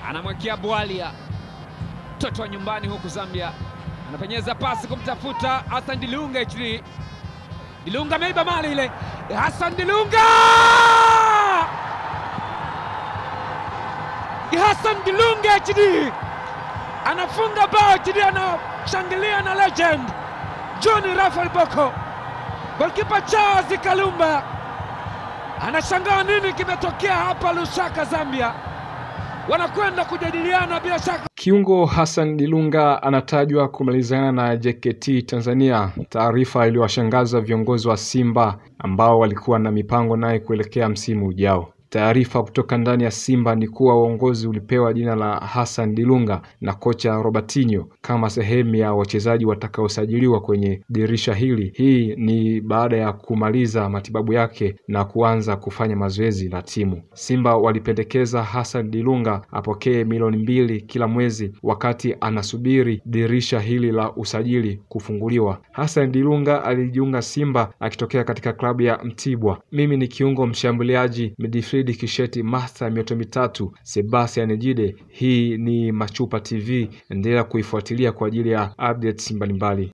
anamwekea Bwalia, mtoto wa nyumbani huku Zambia, anapenyeza pasi kumtafuta Hassan Dilunga. HD Dilunga ameiba mali ile, Hassan Dilunga, Hassan Dilunga HD anafunga bao HD, anashangilia na legend John Rafael Boko, golkipa Charles Kalumba anashangaa nini kimetokea hapa Lusaka, Zambia. Wanakwenda kujadiliana bila shaka. Kiungo Hassan Dilunga anatajwa kumalizana na JKT Tanzania, taarifa iliyowashangaza viongozi wa Simba ambao walikuwa na mipango naye kuelekea msimu ujao. Taarifa kutoka ndani ya Simba ni kuwa uongozi ulipewa jina la Hassan Dilunga na kocha Robertinho kama sehemu ya wachezaji watakaosajiliwa kwenye dirisha hili. Hii ni baada ya kumaliza matibabu yake na kuanza kufanya mazoezi na timu. Simba walipendekeza Hassan Dilunga apokee milioni mbili kila mwezi wakati anasubiri dirisha hili la usajili kufunguliwa. Hassan Dilunga alijiunga Simba akitokea katika klabu ya Mtibwa. Mimi ni kiungo mshambuliaji midfield Kisheti Martha mioto mitatu Sebastian Jide. Hii ni Machupa TV, endelea kuifuatilia kwa ajili ya updates mbalimbali.